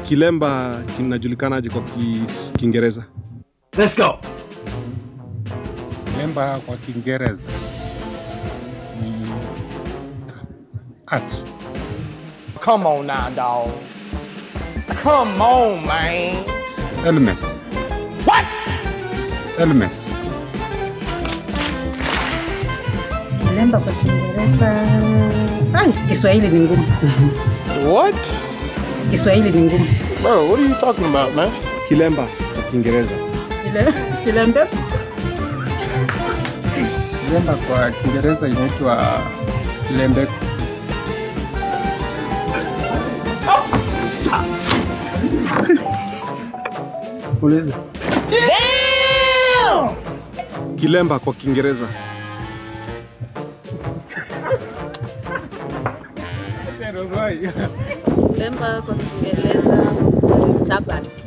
Kilemba kinajulikanaje kwa Kis- Kiingereza? Let's go. Kilemba kwa Kiingereza ni art. Come on now, dog. Come on, man. Elements. What? Elements. Kilemba kwa Kiingereza. Ai, Kiswahili ni ngumu. What? Kiswahili ni ngumu. Bro, what are you talking about, man? Kilemba kwa Kiingereza. Kile kilembe Kilemba kwa Kiingereza inaitwa kilembeko. Uliza. Kilemba kwa Kiingereza. Kilemba kwa Kiingereza. Taban.